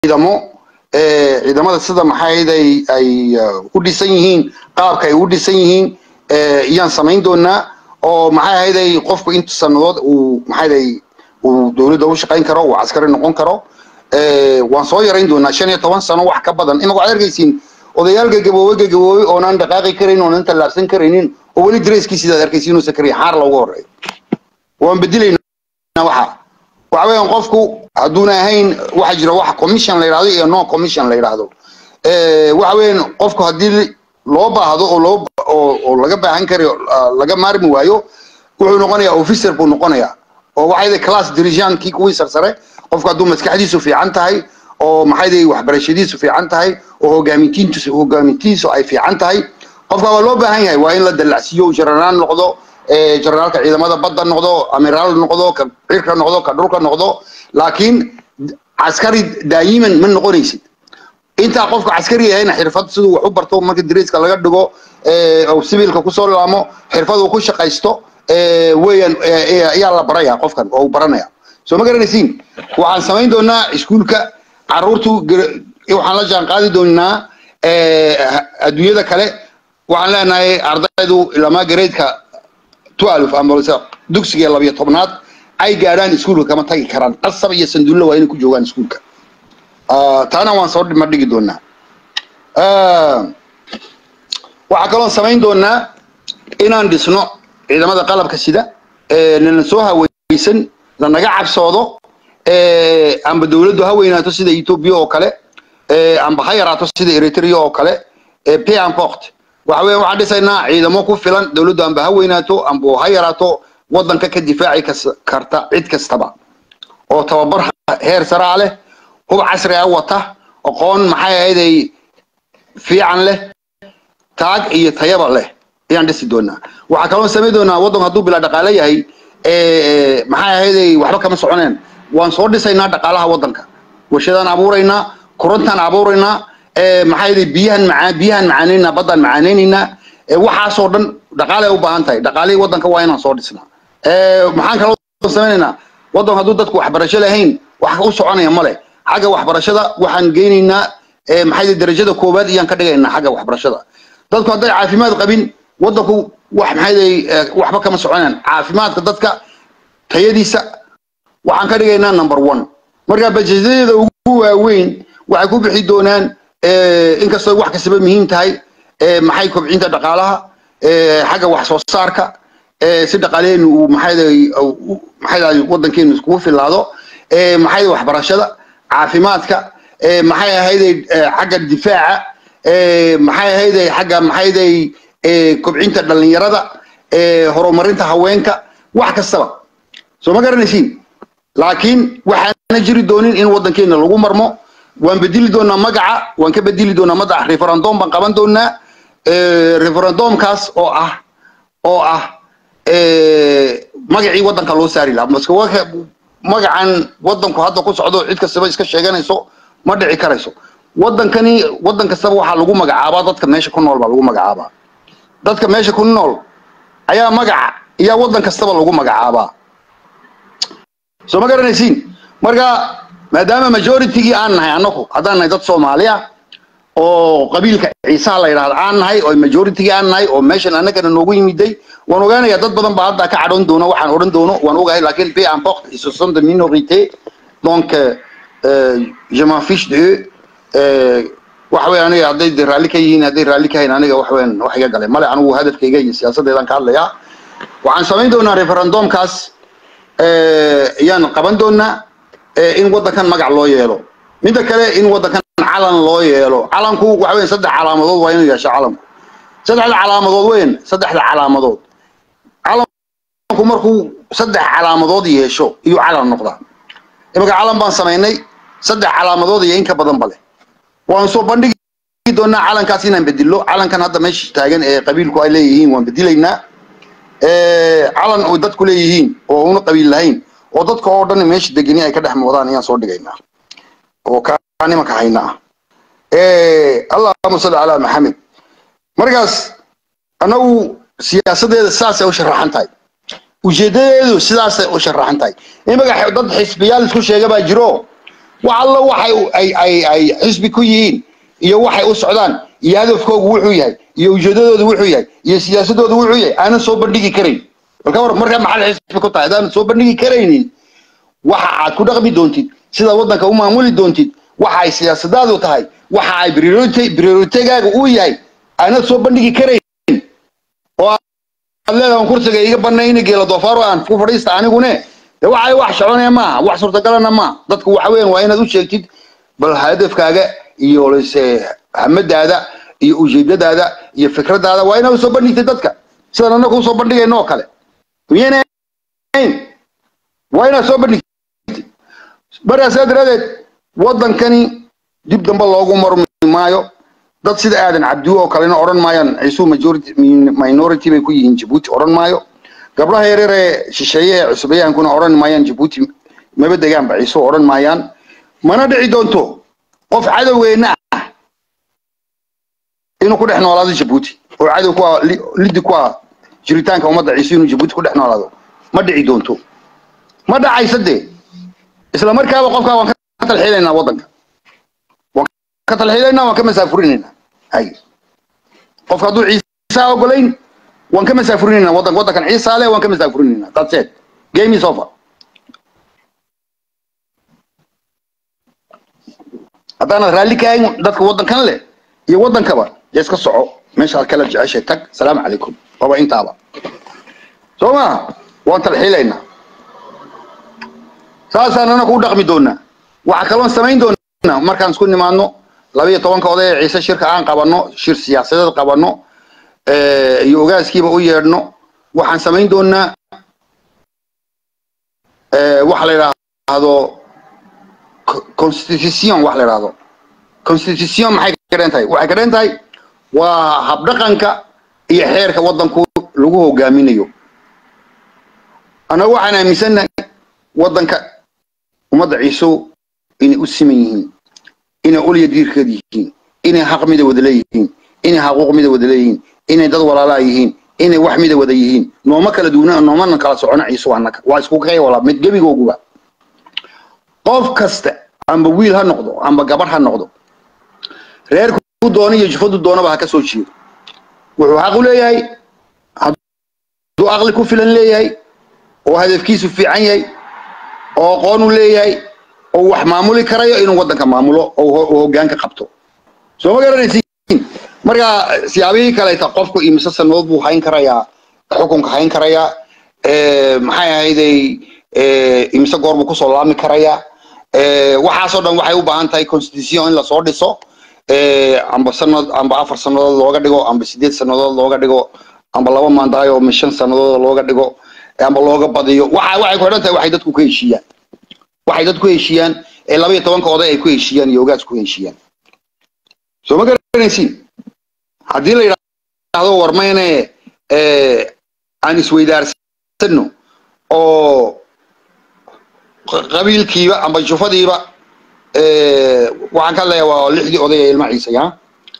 ciidamo ciidamada sida maxayd ay ay u dhisan yihiin qaabka ay u dhisan yihiin iyaan samayn doonaa oo maxay ahayd ay qofku inta sanadood uu maxayd ay uu dowladda u shaqayn karo uu caskari noqon karo waan soo yarayn doonaa shan iyo toban sano wax ka badan imaka waxaad arkaysiin odayaal gagaboobey gagaboobey oonaan dhaqaaqi karaynin oonan tallaabsan karaynin oo weli dareeskiisidaad arkaysiin inuusan karayn xaar loogu horeeyo waan bedelaynaa waxa waxa weeyaan qofku hadduuna ahayn waxa jira wax commission la yidhahdo iyo no commission la yidhahdo waxa weeyaan qofku haddii loo baahdo oo loo oo oo laga baahan karayo laga maarmi waayo wuxuu noqonayaa officer buu noqonayaa oo waxay class dirigeantkii kuwii sarsare qofku hadduu maskaxdiisu fiican tahay oo maxay waxbarashadiisu fiican tahay oo hogaamintiintiisu hogaamintiisu ay fiican tahay qofka waa loo baahan yahay waa in la dallacsiiyo general noqdo generaalka ciidamada badda noqdo amiraal noqdo ka cirka noqdo ka dhulka noqdo laakiin caskari daayiman ma noqonaysid intaa qofka caskari yahayna xirfad siduu wax u barto marka dareeska laga dhigo oo sibiilka kusoo laamo xirfad uu ku shaqaysto weeyaan ayaa la baraya qofkan oo uu baranaya soo ma garanaysiin waxaan samayn doonaa iskuulka caruurtu waxaan la jaan qaadi doonaa adduunyada kale waxaan leenahay ardaydu ilamaa gareedka twelve ambalse dugsiga labiyo tobnaad ay gaadhaan iskuulka kama tagi karaan qasab iyo sanduulla waa inay ku joogaan iskuulka taana waan soo dhima dhigi doonaa waxaa kaloon samayn doonaa inaan dhisno ciidamada qalabka sida nana soo haweysan lanaga cabsoodo amba dowladdu ha weynaato sida ethiopia oo kale amba ha yaraato sida eritrea oo kale pamport waxa weeyaan waxaan dhisaynaa ciidamo ku filan dowladdu amba ha weynaato amba ha yaraato waddanka ka difaaci karta cid kastaba oo tababar heer saraa leh hub casri ah wata aqoon maxay ahayd ay fiican leh taag iyo tayaba leh ayaan dhisi doonaa waxaa kaloo samayn doonaa waddanku hadduu bilaa dhaqaale yahay maxay ahayd ay waxba kama soconeen waan soo dhisaynaa dhaqaalaha waddanka warshadaan abuuraynaa korontaan abuuraynaa maxay ahayd biyahan macaan biyahan macaanaynaa baddaan macaanaynaynaa waxaasoo dhan dhaqaale ay u baahan tahay dhaqaalihii waddanka waa inaan soo dhisnaa maxaan kaloo samaynaynaa waddanku hadduu dadku waxbarasho lahayn wax u soconaya male xagga waxbarashada waxaan geynaynaa maxay darajada koowaad iyaan ka dhigaynaa xagga waxbarashada dadku hadday caafimaad qabin waddanku wax maxay waxba kama soconayaan caafimaadka dadka tayadiisa waxaan ka dhigaynaa number one marka bajeedadeeda ugu waaweyn waxay ku bixi doonaan inkastoo wax kastaba muhiim tahay maxay kobcinta dhaqaalaha xagga wax soo saarka si dhaqaaleenu uu maxay maxay waddankeenu iskugu filaado maxay waxbarashada caafimaadka maxay ahayday xagga difaaca maxay ahayday xagga maxayday kobcinta dhalinyarada horumarinta haweenka wax kastaba soo ma garanaysiin laakiin waxaana jiri doonin in waddankeena lagu marmo waan bedeli doonaa magaca waan ka bedeli doonaa madax referendum baan qaban doonaa referendumkaas oo ah oo ah magacii waddanka loo saari lahaa maske magacan waddanku hadda ku socdo cid kastaba iska sheeganayso ma dhici karayso waddankani waddan kastaba waxaa lagu magacaabaa dadka meesha ku nool baa lagu magacaabaa dadka meesha ku nool ayaa magaca ayaa waddan kastaba lagu magacaabaa soo ma garanaysiin marka maadaama majoritygii aan nahay annaku haddaan nahay dad soomaaliya oo qabiilka ciisaha la yidhahdo aan nahay oo majoritygii aan nahay oo meeshan annagana noogu yimiday waan ogaanayaa dad badan baa hadda ka cadhoon doono waxaan odhan doono waan ogahay laakiin peu importe ils se sont de minorité donc euh, je m'en fiche de eux waxa weeye aniga hadday de raalli ka yihiin hadday raalli ka hayn aniga wax weyn wax iga galay male anigu hadafkayga iyo siyaasaddeedaan ka hadlayaa waxaan samayn doonaa referendumkaas ayaan qaban doonaa in waddankan magac loo yeelo midda kale in waddankan calan loo yeelo calanku waxa weyn saddex calaamadood waa inuu yeesho calanku saddexda calaamadood weyn saddexda calaamadood calanku markuu saddex calaamadood yeesho iyuu calan noqdaa imaka calan baan samaynay saddex calaamadood iyo in ka badan bale waan soo bandhigi doonaa calankaas inaan bedilo calankan hadda meesha taagan ee qabiilku ay leeyihiin waan bedilaynaa calan oo dadku leeyihiin oo una qabiil lahayn oo dadka oo dhan meesha degeni ay ka dhex moodaan ayaan soo dhigaynaa oo kaa nimanka hayna ah allahuma salli calaa maxamed markaas annagu siyaasadeeda sidaasay u sharaxan tahay ujeedadeedu sidaasay u sharaxan tahay imaka dad xisbiyaal isku sheega baa jiro wax allo waxay ay ay ay xisbi ku yihiin iyo waxay u socdaan iyo hadafkoogu wuxuu yahay iyo ujeedadoodu wuxuu yahay iyo siyaasadoodu wuxuu yahay aanan soo bandhigi karayn balka war markaa maxaad xisbi ku tahay haddaanan soo bandhigi karaynin waxa aad ku dhaqmi doontid sida waddanka u maamuli doontid waxa ay siyaasadaadu tahay waxa ay prioritegaaga uu yahay aanad soo bandhigi karayn oo aad leedahan kursiga iga banayna geela doofaaro aan ku fadhiista anigune de waxay wax soconaya maaha wax suurtagalana maaha dadku waxa weeyaan waa inaad u sheegtid bal hadafkaaga iyo lase hamadaada iyo ujeedadaada iyo fikradaada waa inaad usoo bandhigtid dadka sidaan annaga usoo bandhigayno oo kale miyayna ahayn waa inaad soo bandhigtid markaa saa daraadeed waddankani dib dambe loogu marmi maayo dad sida aadan cabdiwo oo kalena odhan maayaan ciisuu majority minority bay ku yihiin jabuuti odhan maayo gabdhaha yaryar ee shisheeye ee cusbayaankuna odhan maayaan jabuuti maba degaanba ciisuu odhan maayaan mana dhici doonto qof cadowgeenna ah inuu ku dhex noolaado jabuuti oo cadow ku ah liddi ku ah jiritaanka ummadda ciise inuu jabuuti ku dhex noolaado ma dhici doonto ma dhacaysa dee isla markaaba qofkaa waan ka talxiilaynaa waddanka waan ka talxiilaynaa waan ka masaafurinaynaa hay qofka hadduu ciisaa ogolayn waan ka masaafurinaynaa waddanka waddankan ciisaa leh waan ka masaafurinaynaa that's it game is over haddaanad raalli ka ahayn dadka waddankan leh iyo waddankaba dee iska soco meeshaad kala jeceshay tag salaamu calaykum waaba intaaba soo maha waan talxiilaynaa saasaan anaku u dhaqmi doonaa waxaa kaloon samayn doonaa markaan isku nimaadno labiyo tobanka oday ee ciise shirka aan qabanno shir siyaasadeed qabanno iyo ogaaskiiba u yeedhno waxaan samayn doonaa waxa la yidhaahdo constitution wax la yidhaahdo constitution maxay ka dhan tahay waxay ka dhan tahay waa habdhaqanka iyo xeerka waddanku lagu hogaaminayo annaga waxaan aaminsannahay waddanka ummadda ciisow inay u siman yihiin inay ulya diirkeed yihiin inay xaq mida wada leeyihiin inay xaquuq mida wada leeyihiin inay dad walaalaa yihiin inay wax mida wada yihiin nooma kala duwana noomana kala socona ciiso annaga waa isku kay wala mid gebigooguba qof kasta amba wiil ha noqdo amba gabadh ha noqdo reerku doona iyo jufadu doonaba ha ka soo jeedo wuxuu xaq u leeyahay hadduu aqli ku filan leeyahay oo hadafkiisu fiican yahay oo aqoon u leeyahay oo wax maamuli karayo inuu waddanka maamulo oo hoggaanka qabto soo ma garanaysiin marka siyaabihii kaleeta qofku imise sanadood buu hayn karayaa xukunka hayn karayaa maxay ahayday imise goor buu kusoo laami karayaa waxaasoo dhan waxay u baahan tahay constitution in lasoo dhiso amba sanad amba afar sanadood looga dhigo amba sideed sanadood looga dhigo amba laba maandaayo ama shan sanadood looga dhigo amba looga badiyo waxa waxay ku xidhan tahay waxay dadku ka heshiiyaan waxay dadku heshiiyaan ee laba iyo tobanka oday ay ku heshiiyaan iyo ogaas ku heshiiyaan soo ma garanaysiin haddii la yidhaahdo war mayne aan isweydaarsano oo qabiilkiiba amba jufadiiba waxaan ka leeyahay waa lixdii oday ee ilma ciise ya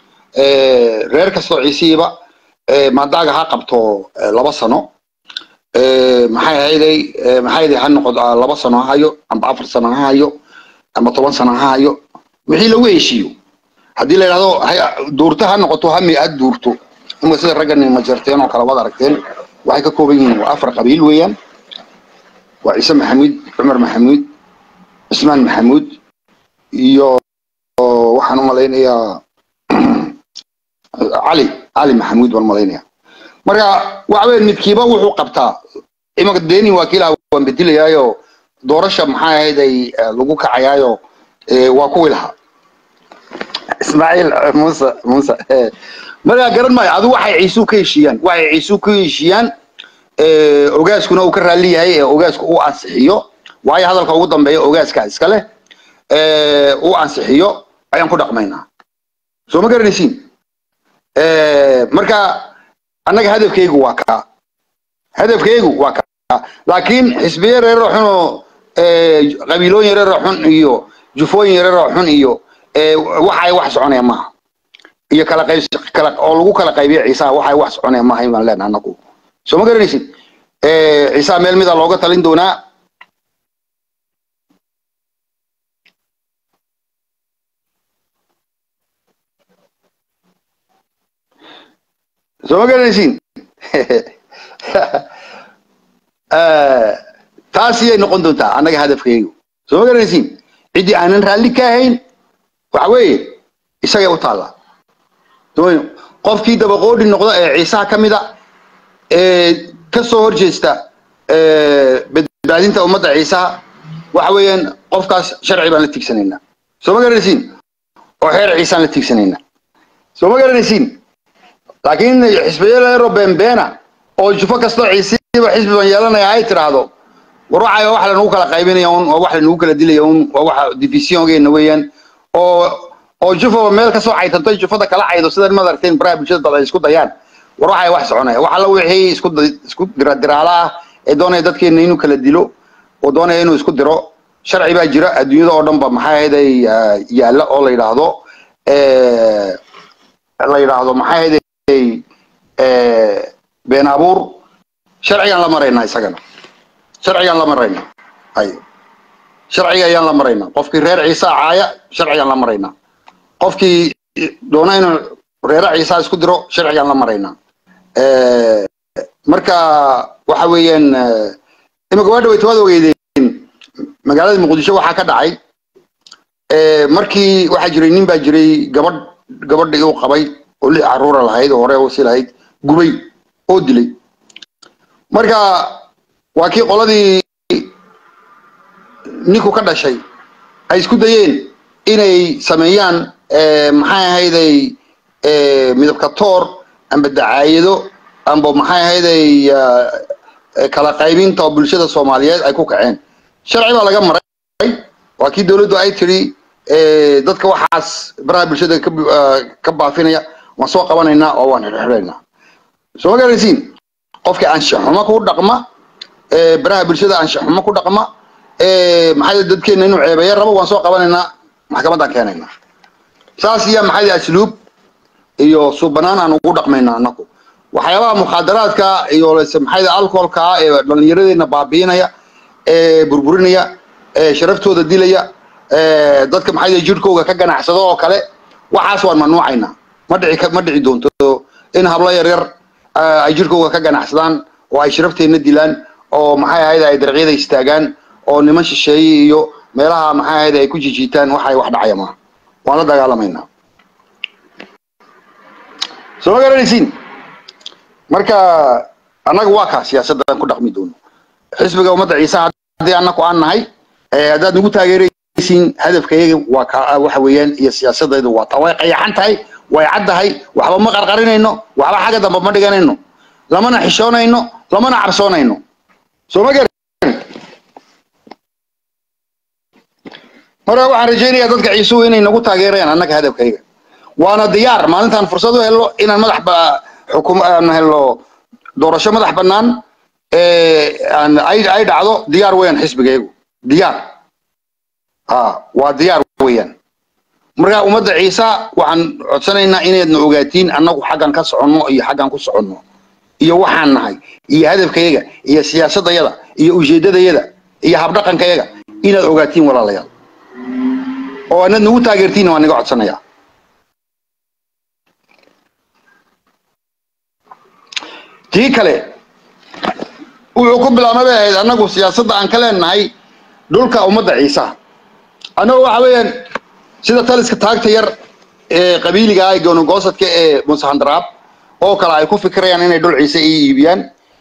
reer kastoo ciisihiiba maadaaga ha qabto laba sano maxay ahayday maxay ahayday ha noqdo laba sano ha hayo amba afar sano ha hayo amba toban sano ha hayo wixii lagu heshiiyo haddii la yidhahdo duurto ha noqoto hami aad duurto ima sida raggan majarteen oo kale waad aragteen waxay ka kooban yihiin waa afar qabiil weeyaan waa ciise maxamuud cumar maxamuud cismaan maxamuud iyo waxaan u malaynayaa cali cali maxamuud baan malaynaya marka waxa weeye midkiiba wuxuu qabtaa imanka deni waa kiilaha waan bedelayaayo doorasha maxay ahayd ay lagu kacayaayo waa kuwii lahaa ismaaciil muuse muuse markaa garan maayo adu waxay ciisuu ka heshiiyaan waxay ciisuu ka heshiiyaan ogaaskuna uu ka raalli yahay ee ogaasku uu ansixiyo waayo hadalka ugu dambeeya ogaaska iska leh uu ansixiyo ayaan ku dhaqmaynaa soo ma garanaysiin marka annaga hadafkaygu waa kaa hadafkaygu waa kaa laakiin xisbiye reeroo xun oo qabiilooyin yareeroo xun iyo jufooyin yareeroo xun iyo waxay wax soconaya maaha iyo kala qayb kala oo lagu kala qaybiyo ciisaha waxay wax soconaya maaha in baan leenahay annagu soo ma garanaysid ciisaha meel mida looga talin doonaa soo ma garanaysiin taasiyay noqon doontaa annaga hadafkaygu soo ma garanaysiin ciddii aanan raalli ka ahayn waxa weeye isagay u taallaa doon qofkii dabaqoodhi noqda ee ciisaha ka mida ee ka soo horjeesta badbaadinta ummadda ciisaha waxa weeyaan qofkaas sharci baan la tigsanaynaa soo ma garanaysiin oo xeer ciisaan la tigsanaynaa soo ma garanaysiin laakiin xisbiyaleero beenbeena oo jufo kastoo ciisiiba xisbi baan yeelanaya ay tiraahdo war waxay wax lanagu kala qaybinaya un waa wax lanagu kala dilaya un waa waxa divisiongeena weeyaan oo oo jufo meel kasoo caytanto jufada kala caydo sidan maad aragteen baraha bulshada dad ay isku dayaan war waxay wax soconaya wax alla wixii isku isku diradiraala ah ee doonaya dadkeena inuu kala dilo oo doonaya inuu isku diro sharci baa jira adduunyada oo dhan ba maxay ahayday yaalla oo la yidhaahdo la yidhaahdo maxay ahayday been abuur sharcigaan la maraynaa isagana sharcigaan la maraynaa ay sharciga ayaan la maraynaa qofkii reer ciisa caaya sharcigaan la maraynaa qofkii doona inuu reera ciisa isku diro sharcigaan la maraynaa marka waxa weeyaan imika waa dhaweyta waad ogeydeen magaalada muqdisho waxaa ka dhacay markii waxaa jiray nin baa jiray gabadh gabadhii uu qabay oo lix caruura lahayd oo hore usi lahayd gubay oo dilay marka waa kii qoladii ninku ka dhashay ay isku dayeen inay sameeyaan maxay ahayday midabka toor amba dacaayado amba maxay ahayday kala qaybinta oo bulshada soomaaliyeed ay ku kaceen sharci baa laga maray waa kii dowladdu ay tidhi dadka waxaas baraha bulshada ka baafinaya waan soo qabanaynaa oo waan xirxiraynaa soo ma garanaysiin qofkii anshaxumo ku dhaqma baraha bulshada anshaxumo ku dhaqma maxay dadkeena inuu ceebeeya rabo waan soo qabanaynaa maxkamaddaan keenaynaa saas iyo maxay asluub iyo suubanaan aan ugu dhaqmaynaa annagu waxyaabaha mukhaadaraadka iyo maxay alcoholka ee dhallinyaradeena baabiinaya ee burburinaya ee sharaftooda dilaya dadka maxay jirhkooga ka ganacsado oo kale waxaas waan mamnuucaynaa ma dhici ma dhici doonto in hablo yar yar ay jirhkooga ka ganacsadaan oo ay sharafteenna dilaan oo maxay ahayd ay darqyada istaagaan oo niman shisheeye iyo meelaha maxay ahayd ay ku jijiitaan waxay wax dhacaya maaha waan la dagaalamaynaa soo ma garanaysiin marka annaga waa kaa siyaasaddan ku dhaqmi doono xisbiga ummadda ciise haddii annaku aan nahay haddaad nagu taageeraysiin hadafkayaga waa ka waxa weeyaan iyo siyaasadaydu waa taa way qayaxan tahay way caddahay waxba ma qarqarinayno waxba xagga dambe ma dhiganayno lamana xishoonayno lamana cabsoonayno soo ma garan marka waxaan rajaynayaa dadka ciisuhu inay nagu taageerayaan annaga hadafkayga waana diyaar maalintaan fursad u helno inaan madax xukum aan helno doorasho madax bannaan ay ay dhacdo diyaar weeyaan xisbigaygu diyaar ha waa diyaar weeyaan marka ummadda ciisa waxaan codsanaynaa inaydna ogaatiin annagu xaggan ka soconno iyo xaggan ku soconno iyo waxaan nahay iyo hadafkayaga iyo siyaasadayada iyo ujeedadayada iyo habdhaqankayaga inaad ogaatiin walaalayaal oo anad nagu taageertiinna waan naga codsanayaa tii kale wuxuu ku bilaabma bay ahayd annagu siyaasadda aan ka leenahay dhulka ummadda ciisaha annagu waxa weeyaan sida taliska taagta yar ee qabiiliga ah goonogoosadka ee musahandaraab oo kale ay ku fikirayaan inay dhul ciise ii iibiyaan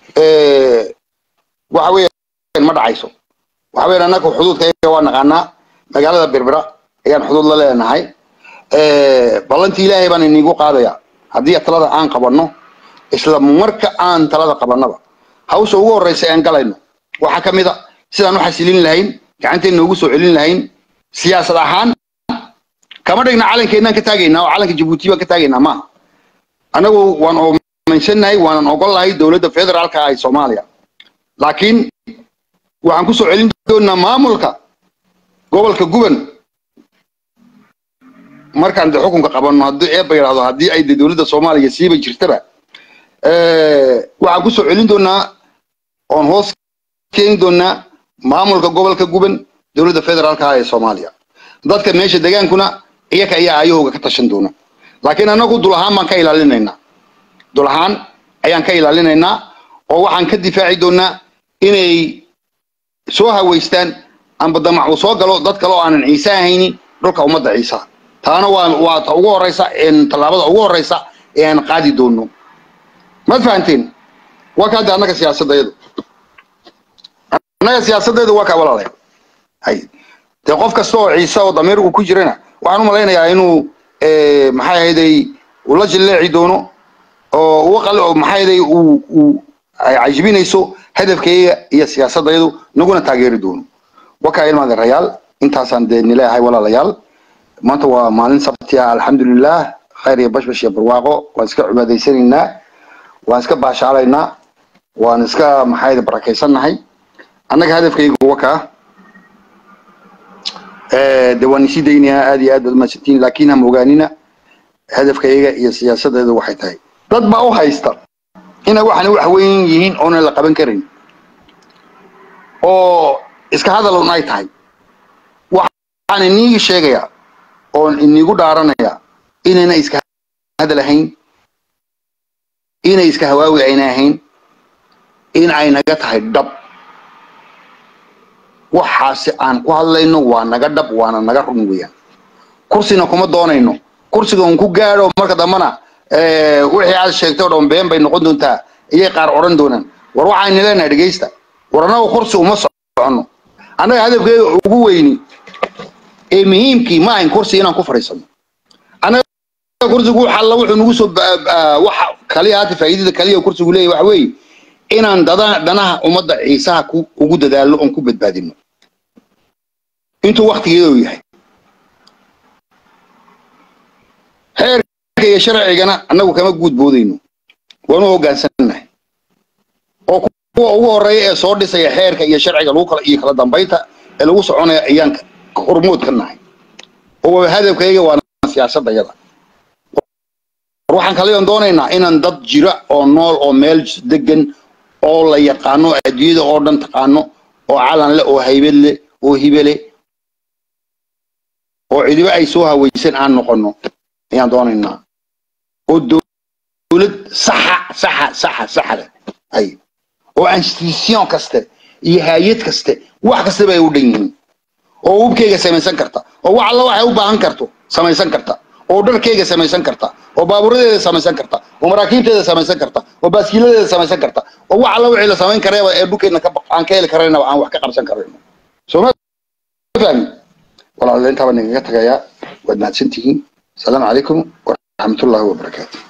waxa weeyaan ma dhacayso waxa weeyaan annagu xuduudka waa naqaanaa magaalada berbera ayaan xuduud la leenahay ballantii ilaahay baan inigu qaadaya haddii talada aan qabanno isla marka aan talada qabannaba hawsha ugu horreysa aan galayno waxaa ka mid a sidaan u xasilin lahayn gacanteena ugu soo celin lahayn siyaasad ahaan kama dhigna calankeenaan ka taagaynaa oo calanka jabuuti baan ka taagaynaa maaha annagu waan oomaysannahay waanan ogolahay dowladda federaalka ah ee soomaaliya laakiin waxaan ku soo celin doonaa maamulka gobolka guban markaan de xukunka qabanno haddii eebba yidhahdo haddii ay de dowladda soomaaliya siiba jirtaba waxaan ku soo celin doonaa oon hoos keeni doonaa maamulka gobolka guban dowladda federaalka ah ee soomaaliya dadka meesha degaankuna iyaka ayaa ayahooga ka tashan doona laakiin annagu dul ahaan baan ka ilaalinaynaa dul ahaan ayaan ka ilaalinaynaa oo waxaan ka difaaci doonaa inay soo haweystaan amba damac uu soo galo dad kale oo aanan ciise ahaynin dhulka ummadda ciisa taana waa waa ta ugu horeysa tallaabada ugu horeysa ee aan qaadi doono maad fahanteen waa ka hadda annaga siyaasadayadu annaga siyaasadeedu waa kaa walaalay hay dee qof kasta oo ciise oo damiir uu ku jirana waxaan u malaynayaa inuu maxay ahayday uu la jilleeci doono oo uga qali oo maxay ahayday uu uu ay cajibinayso hadafkayga iyo siyaasadayadu naguna taageeri doono wakaa ilmaade rayaal intaasaan dee nileeyahay walaalayaal maanta waa maalin sabti ah alxamdulilah khayr iyo bashbash iyo barwaaqo waan iska cibaadaysanaynaa waan iska baashaalaynaa waan iska maxay barakaysannahay annaga hadafkaygu wakaa de waan isii daynayaa aad iyo aad baad umahadsantiin laakiin ham ogaanina hadafkayga iyo siyaasadeedu waxay tahay dad baa u haysta inay waxani wax weyn yihiin oonan la qaban karin oo iska hadalun ay tahay waxaan iniigi sheegayaa oon inigu dhaaranayaa inayna iska hadal ahayn inay iska hawaawi ayna ahayn in ay naga tahay dhab waxaasi aan ku hadlayno waa naga dhab waana naga run weeyaan kursina kuma doonayno kursiga un ku gaadho marka dambana wixii aad sheegtay oo dhan been bay noqon doontaa iyay qaar odhan doonaan war waxaynu leenahay dhegaysta war annaga kursi uma soconno annaga hadafkeega ugu weyni ee muhiimkii ma ahayn kursi inaan ku fadhiisano annaga kursigu xalla wuxuu nagu soo waxa kaliya haata faa'iidada kaliya kursigu leeyahay waxa weeye inaan dada danaha ummadda ciisaha ku ugu dadaalno oon ku badbaadino intuu waktigeedu yahay xeerka iyo sharcigana annagu kama guud boodayno waanu hoggaansannahay oo kuwa ugu horreeya ee soo dhisaya xeerka iyo sharciga lagu kala iyo kala dambaynta ee lagu soconaya ayaan hormood ka nahay oo hadafkayga waana siyaasadda yada waxaan kaliyan doonaynaa inaan dad jira oo nool oo meel degan oo la yaqaano adduunyada oo dhan taqaano oo calan leh oo haybad leh oo hibe leh oo cidiba ay soo hawaysan aan noqono ayaan doonaynaa oo dowlad saxa saxa saxa saxa leh ay oo institution kaste iyo hay-ad kaste wax kastaba ay u dhan yihiin oo hubkeyga samaysan karta oo wax alla waxay u baahan karto samaysan karta oo dharkeyga samaysan karta oo baaburadeeda samaysan karta oo maraakiibteeda samaysan karta oo baaskiiladeeda samaysan karta oo wax alla wixii la samayn kareeba ee dhulkeedna aan ka heli karayna aan wax ka qabsan karayno soo ma fahmi walaalaintaa baan igaga tagayaa waad mahadsantihiin السلام عليكم ورحمة الله وبركاته